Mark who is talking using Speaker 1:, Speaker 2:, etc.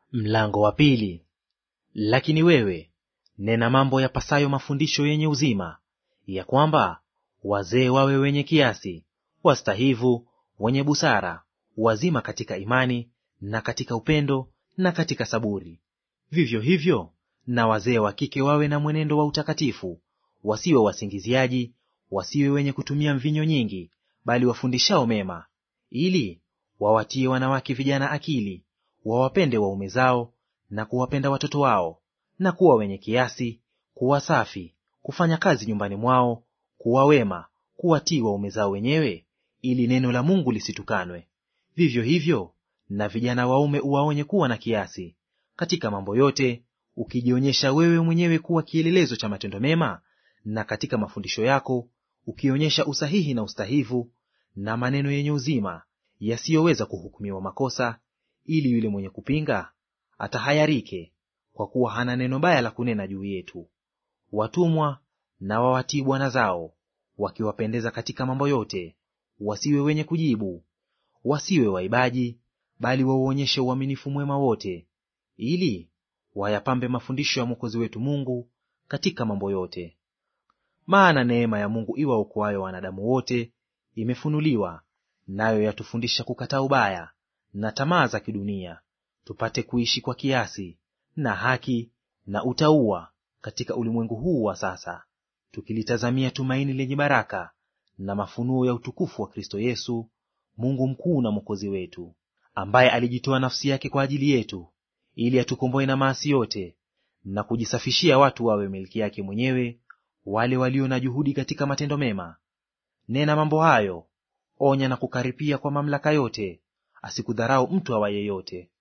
Speaker 1: Mlango wa pili. Lakini wewe nena mambo yapasayo mafundisho yenye uzima, ya kwamba wazee wawe wenye kiasi, wastahivu, wenye busara, wazima katika imani na katika upendo na katika saburi. Vivyo hivyo na wazee wa kike wawe na mwenendo wa utakatifu, wasiwe wasingiziaji, wasiwe wenye kutumia mvinyo nyingi, bali wafundishao mema, ili wawatie wanawake vijana akili, wawapende waume zao na kuwapenda watoto wao, na kuwa wenye kiasi, kuwa safi, kufanya kazi nyumbani mwao, kuwa wema, kuwatii waume zao wenyewe, ili neno la Mungu lisitukanwe. Vivyo hivyo na vijana waume uwaonye kuwa na kiasi katika mambo yote, ukijionyesha wewe mwenyewe kuwa kielelezo cha matendo mema, na katika mafundisho yako ukionyesha usahihi na ustahivu, na maneno yenye uzima yasiyoweza kuhukumiwa makosa, ili yule mwenye kupinga atahayarike, kwa kuwa hana neno baya la kunena juu yetu. Watumwa na wawatii bwana zao, wakiwapendeza katika mambo yote, wasiwe wenye kujibu, wasiwe waibaji, bali wauonyeshe uaminifu mwema wote, ili wayapambe mafundisho ya Mwokozi wetu Mungu katika mambo yote. Maana neema ya Mungu iwaokoayo wanadamu wote imefunuliwa, nayo yatufundisha kukataa ubaya na tamaa za kidunia, tupate kuishi kwa kiasi na haki na utauwa katika ulimwengu huu wa sasa, tukilitazamia tumaini lenye baraka na mafunuo ya utukufu wa Kristo Yesu, Mungu mkuu na Mwokozi wetu, ambaye alijitoa nafsi yake kwa ajili yetu, ili atukomboe na maasi yote, na kujisafishia watu wawe milki yake mwenyewe, wale walio na juhudi katika matendo mema. Nena mambo hayo, onya na kukaripia kwa mamlaka yote, asikudharau mtu awaye yote.